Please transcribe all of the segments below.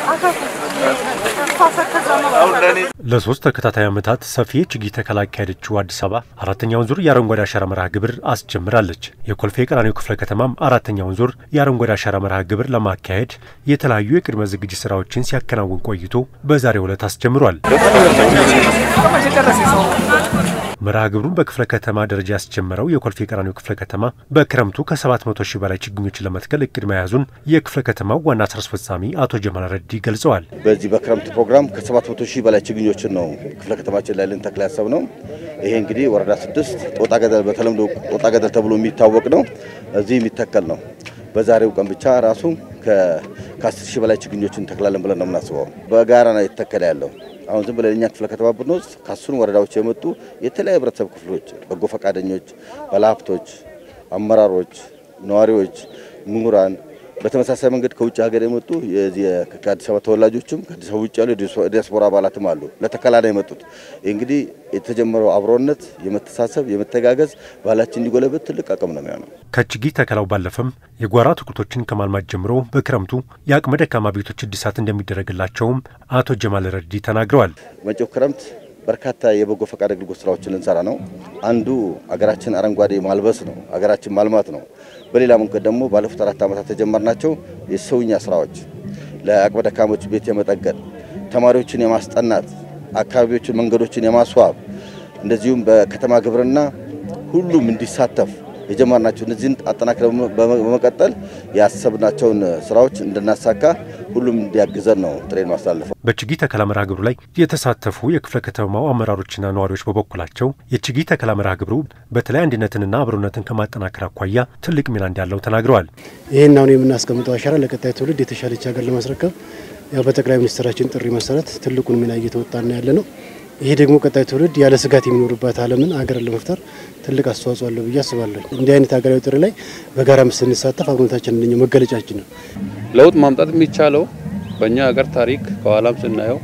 ለሶስት ተከታታይ ዓመታት ሰፊ የችግኝ ተከላ ያካሄደችው አዲስ አበባ አራተኛውን ዙር የአረንጓዴ አሻራ መርሃ ግብር አስጀምራለች። የኮልፌ ቀራኒዮ ክፍለ ከተማም አራተኛውን ዙር የአረንጓዴ አሻራ መርሃ ግብር ለማካሄድ የተለያዩ የቅድመ ዝግጅት ስራዎችን ሲያከናውን ቆይቶ በዛሬው ዕለት አስጀምሯል። መርሃ ግብሩን በክፍለ ከተማ ደረጃ ያስጀመረው የኮልፌ ቀራኒዮ ክፍለ ከተማ በክረምቱ ከ700 ሺህ በላይ ችግኞችን ለመትከል እቅድ መያዙን የክፍለ ከተማው ዋና ስራ አስፈጻሚ አቶ ጀማል ረዲ ገልጸዋል። በዚህ በክረምት ፕሮግራም ከ700 ሺህ በላይ ችግኞችን ነው ክፍለ ከተማችን ላይ ልንተክል ያሰብ ነው። ይሄ እንግዲህ ወረዳ ስድስት ጦጣ ገደል በተለምዶ ጦጣ ገደል ተብሎ የሚታወቅ ነው። እዚህ የሚተከል ነው። በዛሬው ቀን ብቻ ራሱ ከ10 ሺህ በላይ ችግኞችን እንተክላለን ብለን ነው የምናስበው። በጋራ ነው የተተከለ ያለው። አሁን ዝም ብለን እኛ ክፍለ ከተማ ብንወስድ ከአስሩም ወረዳዎች የመጡ የተለያዩ ህብረተሰብ ክፍሎች፣ በጎ ፈቃደኞች፣ ባለሀብቶች፣ አመራሮች፣ ነዋሪዎች፣ ምሁራን በተመሳሳይ መንገድ ከውጭ ሀገር የመጡ ከአዲስ አበባ ተወላጆችም ከአዲስ አበባ ውጭ ያሉ የዲያስፖራ አባላትም አሉ። ለተከላ ነው የመጡት። እንግዲህ የተጀመረው አብሮነት፣ የመተሳሰብ፣ የመተጋገዝ ባህላችን እንዲጎለበት ትልቅ አቅም ነው የሚሆነው። ከችግኝ ተከላው ባለፈም የጓሮ አትክልቶችን ከማልማት ጀምሮ በክረምቱ የአቅመ ደካማ ቤቶች እድሳት እንደሚደረግላቸውም አቶ ጀማል ረዲ ተናግረዋል። መጪው ክረምት በርካታ የበጎ ፈቃድ አገልግሎት ስራዎችን ልንሰራ ነው። አንዱ አገራችን አረንጓዴ ማልበስ ነው፣ አገራችን ማልማት ነው። በሌላ መንገድ ደግሞ ባለፉት አራት ዓመታት የጀመርናቸው የሰውኛ ስራዎች ለአቅመ ደካሞች ቤት የመጠገን ተማሪዎችን የማስጠናት አካባቢዎችን፣ መንገዶችን የማስዋብ እንደዚሁም በከተማ ግብርና ሁሉም እንዲሳተፍ የጀመርናቸው እነዚህን አጠናክረን በመቀጠል ያሰብናቸውን ስራዎች እንድናሳካ ሁሉም እንዲያግዘን ነው ጥሬን ማስተላለፈው። በችግኝ ተከላ መርሃ ግብሩ ላይ የተሳተፉ የክፍለ ከተማው አመራሮችና ነዋሪዎች በበኩላቸው የችግኝ ተከላ መርሃ ግብሩ በተለይ አንድነትንና አብሮነትን ከማጠናከር አኳያ ትልቅ ሚና እንዳለው ተናግረዋል። ይህን አሁን የምናስቀምጠው አሻራ ለቀጣይ ትውልድ የተሻለች ሀገር ለማስረከብ ያው በጠቅላይ ሚኒስትራችን ጥሪ መሰረት ትልቁን ሚና እየተወጣና ያለ ነው። ይሄ ደግሞ ቀጣይ ትውልድ ያለ ስጋት የሚኖርባት ዓለምን ሀገርን ለመፍጠር ትልቅ አስተዋጽኦ አለው ብዬ አስባለሁ። እንዲህ አይነት ሀገራዊ ጥሪ ላይ በጋራ ስንሳተፍ አብሮነታችን እንደኛው መገለጫችን ነው። ለውጥ ማምጣት የሚቻለው በእኛ ሀገር ታሪክ ከኋላም ስናየው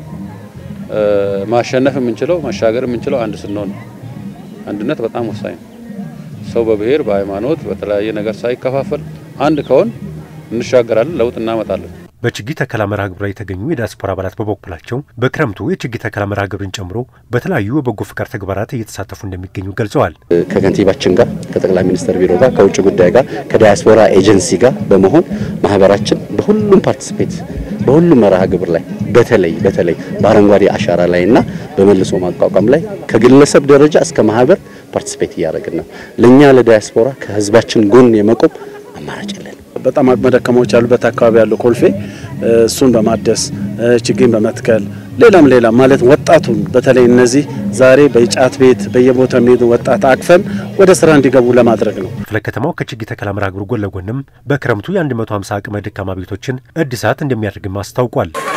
ማሸነፍ የምንችለው ማሻገር የምንችለው አንድ ስንሆን ነው። አንድነት በጣም ወሳኝ ነው። ሰው በብሔር በሃይማኖት፣ በተለያየ ነገር ሳይከፋፈል አንድ ከሆን እንሻገራለን፣ ለውጥ እናመጣለን። በችግኝ ተከላ መርሃ ግብር ላይ የተገኙ የዲያስፖራ አባላት በበኩላቸው በክረምቱ የችግኝ ተከላ መርሃ ግብርን ጨምሮ በተለያዩ የበጎ ፍቃድ ተግባራት እየተሳተፉ እንደሚገኙ ገልጸዋል። ከከንቲባችን ጋር ከጠቅላይ ሚኒስትር ቢሮ ጋር ከውጭ ጉዳይ ጋር ከዲያስፖራ ኤጀንሲ ጋር በመሆን ማህበራችን በሁሉም ፓርቲስፔት በሁሉም መርሃ ግብር ላይ በተለይ በተለይ በአረንጓዴ አሻራ ላይ እና በመልሶ ማቋቋም ላይ ከግለሰብ ደረጃ እስከ ማህበር ፓርቲስፔት እያደረግን ነው። ለእኛ ለዲያስፖራ ከህዝባችን ጎን የመቆም አማራጭ የለን። በጣም አቅመ ደካማዎች ያሉበት አካባቢ ያለው ኮልፌ እሱን በማደስ ችግኝ በመትከል ሌላም ሌላም ማለት ወጣቱን በተለይ እነዚህ ዛሬ በጫት ቤት በየቦታው የሚሄዱ ወጣት አቅፈን ወደ ስራ እንዲገቡ ለማድረግ ነው። ክፍለ ከተማው ከችግኝ ተከላ መርሃ ግብሩ ጎን ለጎንም በክረምቱ የ150 አቅመ ደካማ ቤቶችን እድሳት እንደሚያደርግም አስታውቋል።